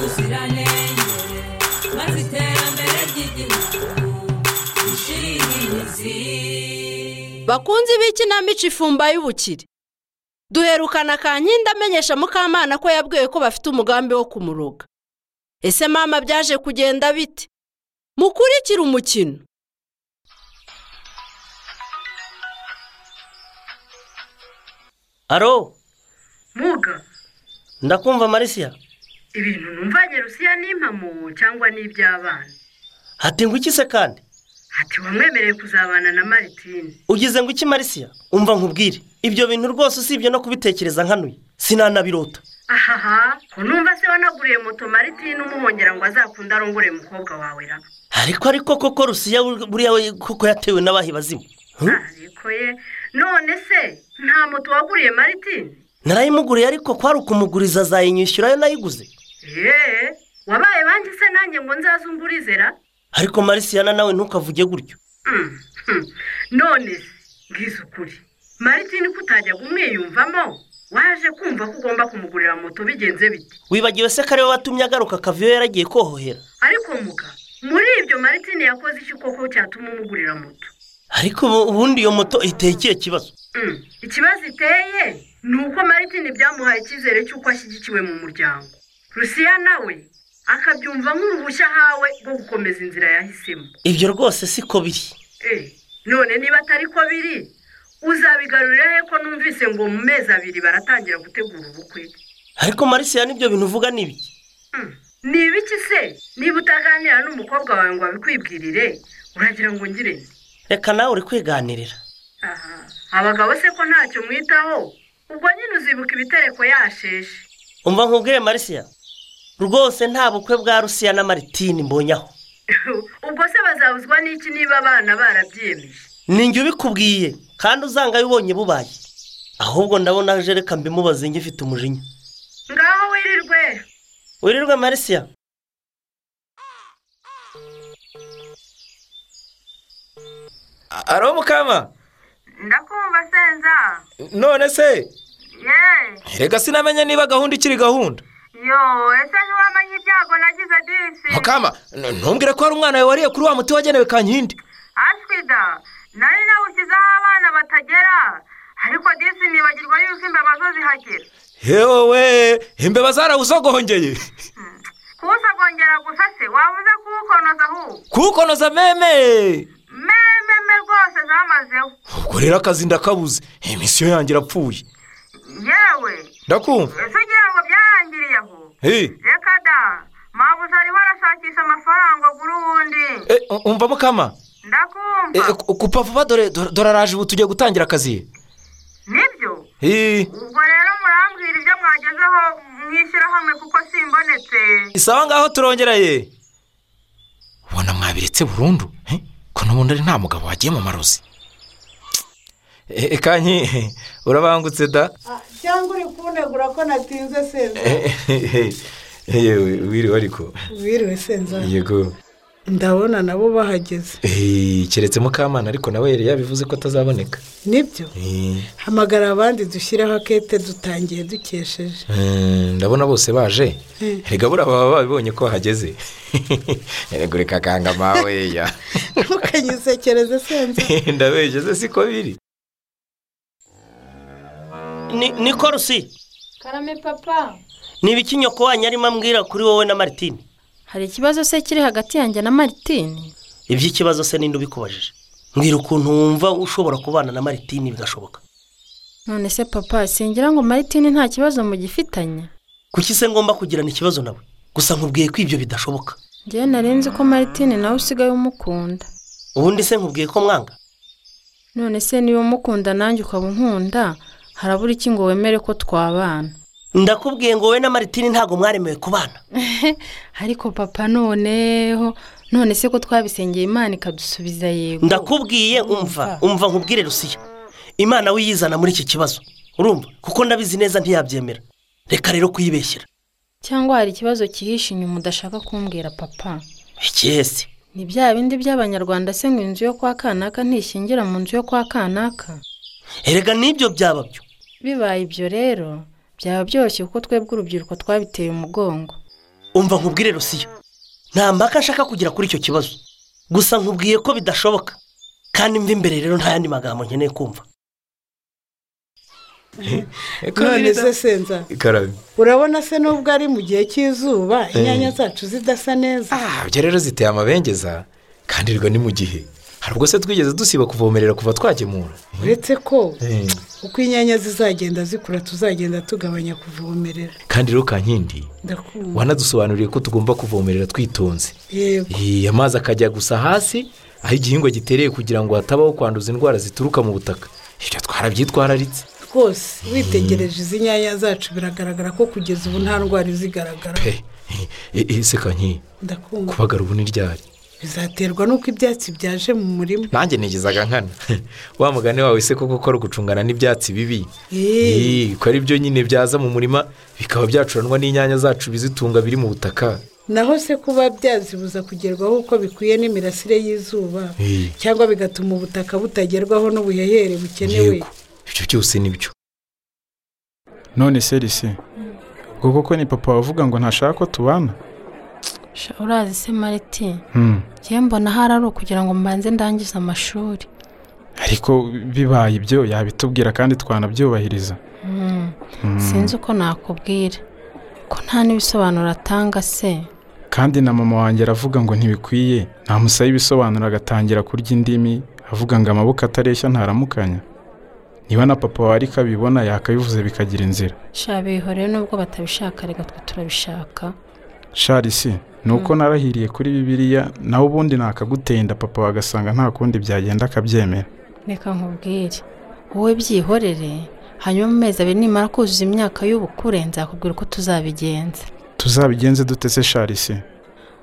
ubuziranenge maze iterambere ry'igihugu rishire imizi bakunzi b'ikinamico ifumba y'ubukire duherukana kankindi amenyesha mukamana ko yabwiwe ko bafite umugambi wo kumuroga ese mama byaje kugenda bite mukurikire umukino aro muga ndakumva marisiya ibintu numvanye rusiya ni impamo cyangwa ni iby'abana hati ngo iki se kandi ati wamwemereye kuzabana na maritine ugize ngo iki marisiya umva nkubwire ibyo bintu rwose usibye no kubitekereza nkanuye sinanabirota ahaha ko numva se wanaguriye moto maritine umuhongera ngo azakunde arongore umukobwa wawe ra ariko ariko koko rusiya buriya we koko yatewe n'abahi bazima Hmm? ariko ye none se nta moto waguriye maritine narayimuguriye ariko kwari ukumuguriza azayinyishyura yo nayiguze yeee wabaye banki se nanjye ngo nzazungurize ra ariko marisiya na nawe ntukavuge gutyo Mm, hmm. none se mbwiza ukuri maritine ko utajyaga umwiyumvamo waje kumva ko ugomba kumugurira moto bigenze bite wibagiwe se ko ariwe watumye agaruka akaviyo yaragiye kohohera ariko muga muri ibyo maritine yakoze iki koko cyatuma umugurira moto ariko ubu- ubundi iyo moto iteye ikihe kibazo Mm, ikibazo iteye ni uko maritine byamuhaye icyizere cy'uko ashyigikiwe mu muryango rusiya nawe akabyumva nk'uruhushya ahawe rwo gukomeza inzira yahisemo ibyo rwose siko biri Eh, none niba atari ko biri uzabigarurira he ko numvise ngo mu mezi abiri baratangira gutegura ubukwe ariko marisiya n'ibyo bintu uvuga ni ibiki Mm, ni ibiki se niba utaganira n'umukobwa wawe ngo abikwibwirire uragira ngo ngire nte? reka nawe uri kwiganirira aha abagabo se ko ntacyo mwitaho ubwo nyine uzibuka ibitereko yasheshe umva nkubwire marisiya rwose nta bukwe bwa rusiya na maritini mbonyaho ubwo se bazabuzwa n'iki niba abana barabyiyemeje ni njye ubikubwiye kandi uzanga ubonye bubaye ahubwo ndabona aje reka mbimubaze njye ufite umujinya ngaho wirirwe wirirwe marisiya aro mukama ndakumva senza none se ye reka sinamenya niba gahunda ikiri gahunda yo ese ntiwamenye ibyago nagize disi mukama n- ntumbwire ko hari umwana wawe wariye kuri wa muti wagenewe kankindi ashwida nari nawushyizeho abana batagera ariko disi nibagirwa yuko imbeba zo zihagera yewe imbeba zarawuzogongeye kuwusagongera gusa se waba uze kuwukonoza ahubwo kuwukonoza meme mememe rwose zamazeho ubwo rero akazi ndakabuze imisiyo yanjye irapfuye yewe ndakumva ese ugira ngo byarangiriye aho Hey, reka da mabuze ariho arashakisha amafaranga agura uwundi eh, u- umva mukama Eh, eh, ndakumva ku- kupfa vuba dore dore dore araje ubu tugiye gutangira akazi nibyo Eh, ubwo rero murambwira ibyo mwagezeho mwishyirahamwe kuko simbonetse isawa ngaho turongera ye ubona mwabiretse burundu eh? ko n'ubundi ari nta mugabo wagiye mu marozi Eh, eh, kanyi eh, urabangutse da Ah, cyangwa uri kunegura ko natinze senza Eh, eh, eh, eh, yewe wiriwe ariko wiriwe senza yego ndabona nabo bahageze Eh, keretse mukamana ariko nawe yari yabivuze ko atazaboneka nibyo Eh, hamagara abandi dushyireho akete dutangiye dukesheje mm, ndabona bose baje Eh. rega buriya baba babibonye ko hageze rega ureka kanga mawe ya ntukanyisekereze senza ndabeshye se siko biri ni niko rusiya karame papa ni ibiki nyoko wanyu arimo ambwira kuri wowe na maritini hari ikibazo se kiri hagati yanjye na maritine iby'ikibazo se ninde ubikubajije mbwira ukuntu wumva ushobora kubana na maritini bigashoboka none se papa singira ngo maritine nta kibazo mugifitanye kuki se ngomba kugirana ikibazo nawe gusa nkubwiye ko ibyo bidashoboka ngewe narenze ko maritine nawe usigaye umukunda ubundi se nkubwiye ko mwanga none se niba umukunda nanjye ukaba unkunda harabura iki ngo wemere ko twabana ndakubwiye ngo wowe na maritini ntabwo mwaremewe kubana ariko papa noneho none se ko twabisengeye imana ikadusubiza yego ndakubwiye umva umva nkubwire rusiya imana we yizana muri iki kibazo urumva kuko ndabizi neza ntiyabyemera reka rero kuyibeshyira cyangwa hari ikibazo cyihishe inyuma udashaka kumbwira papa ikihe se ni bya bindi by'abanyarwanda se ngo inzu yo kwa kanaka ntishingira mu nzu yo kwa kanaka erega n'ibyo byaba byo bibaye ibyo rero byaba byoroshye kuko twebwe urubyiruko twabiteye umugongo umva nkubwire rusiya nta mpaka nshaka kugira kuri icyo kibazo gusa nkubwiye ko bidashoboka kandi mva imbere rero nta yandi magambo nkeneye kumva none se senza ikarabe urabona se nubwo ari mu gihe cy'izuba inyanya zacu zidasa neza Ah, ibyo rero ziteye amabengeza kandi rwo ni mu gihe hari ubwo se twigeze dusiba kuvomerera kuva twagemura uretse ko Eh. uko inyanya zizagenda zikura tuzagenda tugabanya kuvomerera kandi rero kankindi ndakumva wanadusobanuriye ko tugomba kuvomerera twitonze yego Iyi, amazi akajya gusa hasi aho igihingwa gitereye kugira ngo hatabaho kwanduza indwara zituruka mu butaka ibyo twarabyitwararitse rwose witegereje izi nyanya zacu biragaragara ko kugeza ubu nta ndwara izigaragara pe e- e, se kanyi ndakumva kubagara ubu ni ryari bizaterwa n'uko ibyatsi byaje mu murima nanjye nigezaga nkana wa mugani wawe se koko ko ari ugucungana n'ibyatsi bibi Eh. Eh, ko ari byo nyine byaza mu murima bikaba byacuranwa n'inyanya zacu bizitunga biri mu butaka naho se kuba byazibuza kugerwaho uko bikwiye n'imirasire y'izuba Eh. cyangwa bigatuma ubutaka butagerwaho n'ubuhehere bukenewe yego ibyo byose ni byo none se risi ubwo koko ni papa wavuga ngo ntashaka ko tubana Sha, urazi se mariti Hmm. njyewe mbona ahari ari ukugira ngo mbanze ndangize amashuri ariko bibaye ibyo yabitubwira kandi twanabyubahiriza sinzi uko nakubwira ko nta n'ibisobanuro atanga se kandi na mama wanjye aravuga ngo ntibikwiye ntamusaba ibisobanuro agatangira kurya indimi avuga ngo amaboko atareshya ntaramukanya niba na papa wawe ariko abibona yakabivuze bikagira inzira shabihoreye nubwo batabishaka reka twe turabishaka sharisi ni uko narahiriye kuri bibiliya nawe ubundi nakaguteye inda papa wawe agasanga nta kundi byagenda akabyemera reka nkubwire wowe byihorere hanyuma mu mezi abiri nimara kuzuza imyaka y'ubukure nzakubwira uko tuzabigenza tuzabigenze dute se sharisi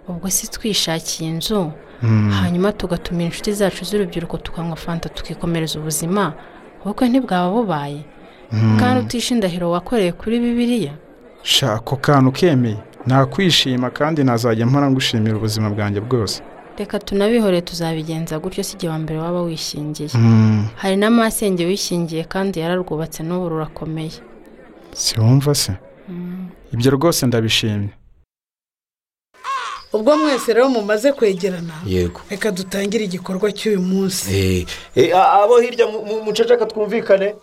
ubwo si twishakiye inzu Hmm. hanyuma tugatumira inshuti zacu z'urubyiruko tukanywa fanta tukikomereza ubuzima ubukwe ntibwaba bubaye kandi utishe indahiro wakoreye kuri bibiliya sha ako kantu ukemeye nakwishima kandi nazajya mpora ngushimira ubuzima bwanjye bwose reka tunabihorere tuzabigenza gutyo si igihe wa mbere waba wishingiye Hmm. hari n'amasenge wishingiye kandi yararwubatse n'ubu rurakomeye siwumva se ibyo rwose ndabishimye ubwo mwese rero mumaze kwegerana yego reka dutangire igikorwa cy'uyu munsi Eh, eh, a- abo hirya mu- mu- muceceka twumvikane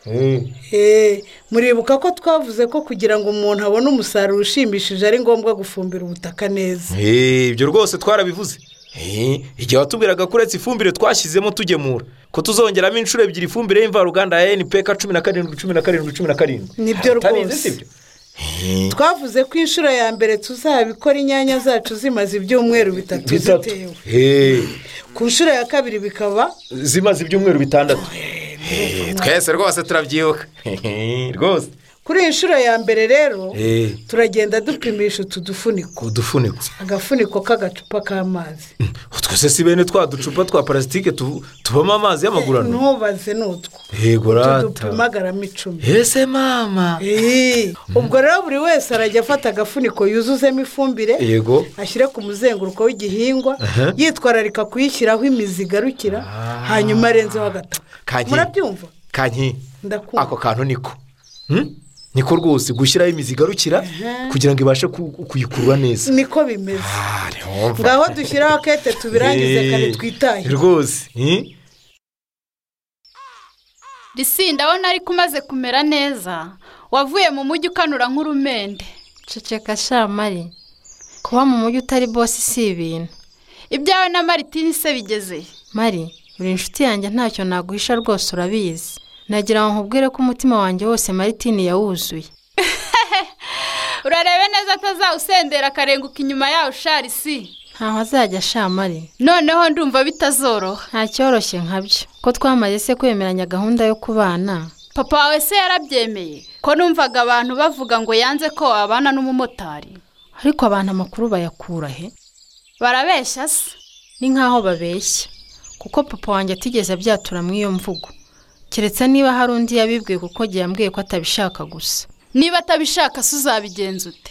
Eh, Eh, muribuka ko twavuze ko kugira ngo umuntu abone umusaruro ushimishije ari ngombwa gufumbira ubutaka neza eh, ibyo rwose twarabivuze Eh, igihe watubwiraga ko uretse ifumbire twashyizemo tugemura ko tuzongeramo inshuro ebyiri ifumbire y'imvaruganda ya enipeka cumi na karindwi cumi na karindwi cumi na karindwi Nibyo Utabizi, rwose. sibyo? twavuze ko inshuro ya mbere tuzabikora inyanya zacu zimaze ibyumweru bitatu bitatu zitewe Eh, ku nshuro ya kabiri bikaba zimaze ibyumweru bitandatu Eh, twese rwose turabyibuka Eh, rwose kuri iyi nshuro ya mbere rero Eh, turagenda dupimisha utu dufuniko udufuniko agafuniko k'agacupa k'amazi utwo se si bene twa ducupa twa parasitike tu- tubamo amazi y'amagurano ntubaze ni utwo yego utu rata dupima garama icumi ese mama Eh, ubwo rero buri wese arajya afata agafuniko yuzuzemo ifumbire yego ashyire ku muzenguruko w'igihingwa yitwararika kuyishyiraho imizi igarukira hanyuma arenzeho agataka Kanye. murabyumva kanyi Ndakumva. ako kantu niko Hmm? niko rwose gushyiraho imizi igarukira kugira ngo ibashe ku- kuyikurura neza niko bimeze Ah, ntiwumva. ngaho dushyiraho kete tubirangize Eh, kare twitahe rwose hmm? risi ndabona ariko umaze kumera neza wavuye mu mujyi ukanura nk'urumende ceceka shamari kuba mu mujyi utari bosi si ibintu ibyawe na maritini se bigeze he? mari buri inshuti yanjye ntacyo naguhisha rwose urabizi nagira ngo nkubwire ko umutima wanjye wose maritini yawuzuye urarebe neza atazawusendera akarenguka inyuma yawe ushari si ntaho azajya shamari noneho ndumva bitazoroha nta cyoroshye nka byo ko twamaze se kwemeranya gahunda yo kubana papa wawe se yarabyemeye ko numvaga abantu bavuga ngo yanze ko wabana n'umumotari ariko abantu amakuru bayakura he barabeshya se ni nk'aho babeshya kuko papa wanjye atigeze abyatura mu iyo mvugo keretse niba hari undi yabibwiye kuko agiye yambwiye ko atabishaka gusa niba atabishaka se uzabigenza ute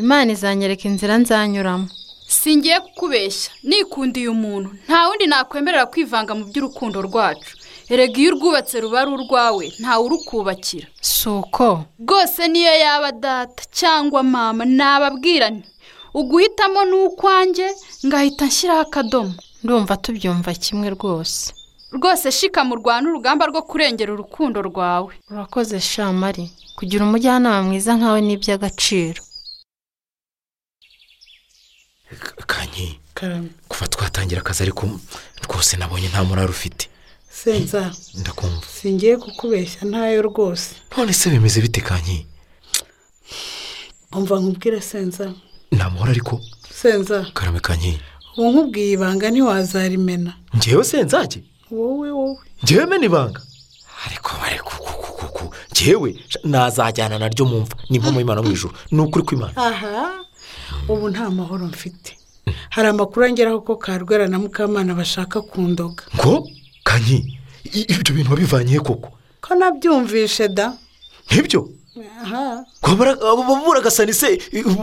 imana izanyereka inzira nzanyuramo singiye kukubeshya nikundiye umuntu nta wundi nakwemerera kwivanga mu by'urukundo rwacu erega iyo urwubatse ruba ari urwawe ntawe urukubakira si uko rwose niyo yaba data cyangwa mama nababwira nti uguhitamo ni ukwanjye ngahita nshyiraho akadomo ndumva tubyumva kimwe rwose rwose shika mu rwanda urugamba rwo kurengera urukundo rwawe urakoze shamari kugira umujyanama mwiza nkawe ni iby'agaciro kanyi kuva twatangira akazi ariko rwose nabonye nta murari ufite senza ndakumva singiye kukubeshya ntayo rwose none se bimeze bite kanyi umva nkubwire senza namuhora ariko senza karame kanyi ubu nkubwiye ibanga ntiwazarimena ngewe se nzajye wowe wowe ngewe mena ibanga ariko ariko kukukuku ngewe nazajyana naryo mu mva ni impamo y'imana mu ijoro ni ukuri kw'imana aha ubu nta mahoro mfite hari amakuru angeraho ko karwara na mukamana bashaka kundoga ngo kanyi i- ibyo bintu wabivanye he koko ko nabyumvishe da nk'ibyo aha babura se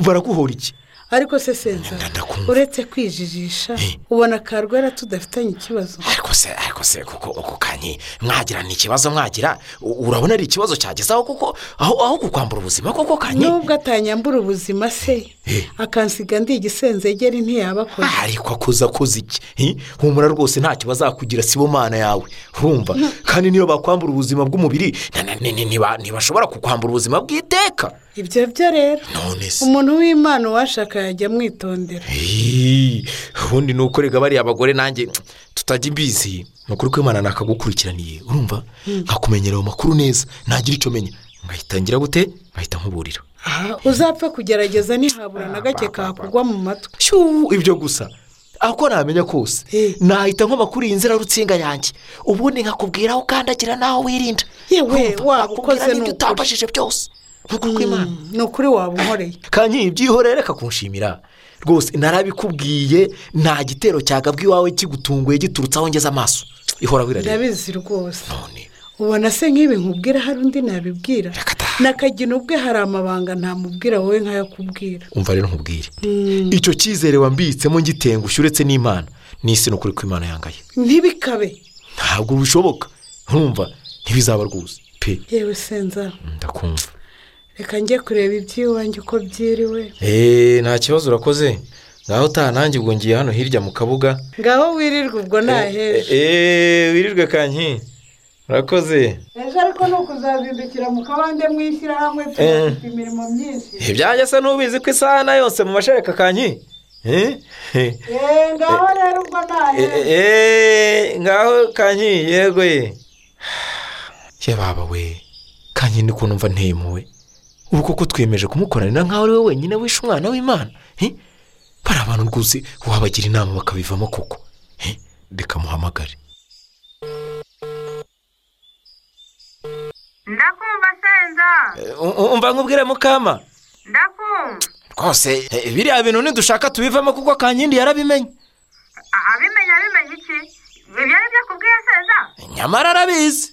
baraguhora iki ariko se senza Nda- ndakumva. uretse kwijijisha ubona karwara tudafitanye ikibazo ariko se ariko se kuko uko kanyi mwagira ni ikibazo mwagira u- urabona ari ikibazo cyagezaho kuko aho aho kukwambura ubuzima koko kanyi nubwo atanyambura ubuzima se akansiga ndi igisenzegeri ntiyabakora ariko akuza akoze iki hi? humura rwose ntacyo bazakugira si bo mana yawe urumva kandi niyo bakwambura ubuzima bw'umubiri na- na- ni- ni- niba- ntibashobora kukwambura ubuzima bw'iteka ibyo byo rero none se umuntu w'imana uwashaka yajya amwitondera Hii, ubundi ni ukorega bariya abagore nanjye tutajya imbizi ni ukuri kw'imana nakagukurikiraniye urumva nkakumenyera ayo makuru neza ntagira icyo menya ngahita ngira gute ngahita nkuburira aha uzapfa kugerageza ntihabura na gake kakugwa mu matwi Shuu, ibyo gusa ako namenya kose Eh. nahita nkoma kuri iyi nzira rutsinga yanjye ubundi nkakubwira aho ukandagira n'aho wirinda yewe Urumva, waba nkakubwira ukoze ni n'ibyo ukuri utambajije byose ni ukuri kw'imana ni ukuri waba unkoreye kanyi byihorere reka kunshimira rwose narabikubwiye nta gitero cyagabwa iwawe kigutunguye giturutse aho ngeze amaso ihora wirareba ndabizi rwose none ubona se nk'ibi nkubwira hari undi nabibwira Reka ta. nakagina ubwe hari amabanga ntamubwira wowe nkayo kubwira umva rero nkubwire icyo cyizere wambitsemo ngitengushye uretse n'imana n'isi ni ukuri kw'imana yangaye ntibikabe ntabwo bishoboka ntumva ntibizaba rwose pe yewe senza ndakumva reka njye kureba iby'iwanjye uko byiriwe eee nta kibazo urakoze ngaho utaha nanjye ubwo ngiye hano hirya mu kabuga ngaho wirirwa ubwo ntaheje eee wirirwe kanyi urakoze ejo ariko ni ukuzazindukira mu kabande mwishyirahamwe turafite imirimo myinshi ibyanjye se n'ubizi ko isahani yose mu mashereka kanyi Eh? Eh, eee ngaho rero ubwo eh, ntaheje eh, ngaho kanyi yego ye ye baba we kanyi ni kuntu mva ntemuwe ubu koko twiyemeje kumukoranira nkaho ari we wenyine wishe umwana w'imana Eh? bari abantu rwose wabagira inama bakabivamo koko Eh, reka muhamagare ndakumva senza Eh, u- umva nkubwire mukama ndakumva rwose eh, biriya bintu nidushaka tubivamo kuko kankindi yarabimenye abimenya abimenya iki ibyo ari byo kubwiye senza nyamara arabizi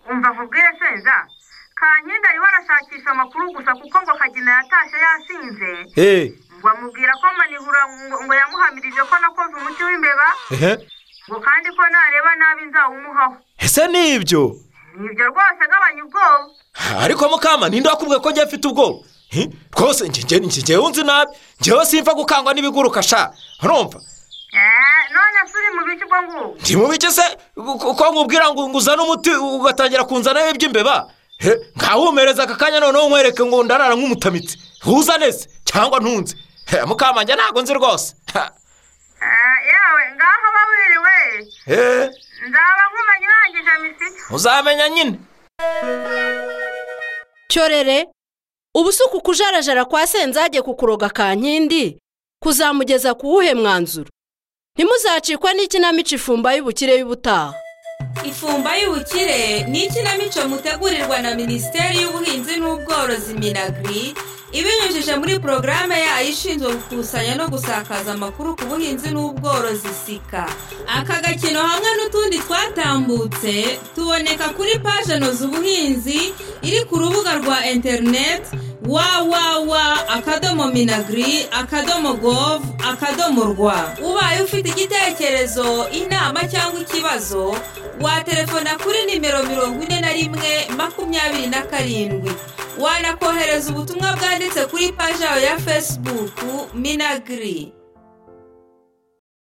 umva nkubwire senza kankindi ariho arashakisha amakuru gusa kuko ngo kagina yatashye yasinze Eh, ngo amubwira ko manihura ngo, ngo yamuhamirije ko nakoze umuti w'imbeba ehe. ngo kandi ko nareba nabi nzawumuhaho ese ni ibyo nibyo rwose agabanya ubwoba ariko mukama ninde wakubwiye ko njye mfite ubwoba Hi? rwose njye- njye- njye- njyewe unzi nabi njyewe simva gukangwa n'ibiguruka sha urumva Eh, none se uri mu bice ubwo ngubwo ndi mu bike se ko ko nkubwira ngo ngo uzane umuti ugatangira kunzanaho iby'imbeba He, nkawumereza aka kanya noneho nkwereke ngo ndarara nk'umutamitsi uzane se cyangwa ntunze He, mukama njye ntabwo nzi rwose Ha. Eh, yewe ngaho ba wiriwe He, nzaba nkumenye urangije misiyo uzamenya nyine cyorere ubu si ukukujarajara kwa senzage kukuroga kankindi kuzamugeza ku wuhe mwanzuro ntimuzacikwe n'ikinamico ifumba y'ubukire y'ubutaha ifumba y'ubukire ni ikinamico mutegurirwa na minisiteri y'ubuhinzi n'ubworozi minagiri ibinyujije muri porogaramu yayo ishinzwe gukusanya no gusakaza amakuru ku buhinzi n'ubworozi sika aka gakino hamwe n'utundi twatambutse tuboneka kuri paje noza ubuhinzi iri ku rubuga rwa interineti www akadomo minagiri akadomo govu akadomo rwa ubaye ufite igitekerezo inama cyangwa ikibazo waterefona kuri nimero mirongo ine na rimwe makumyabiri na karindwi wanakohereza ubutumwa bwanditse kuri paji yawe ya fesibuku minagiri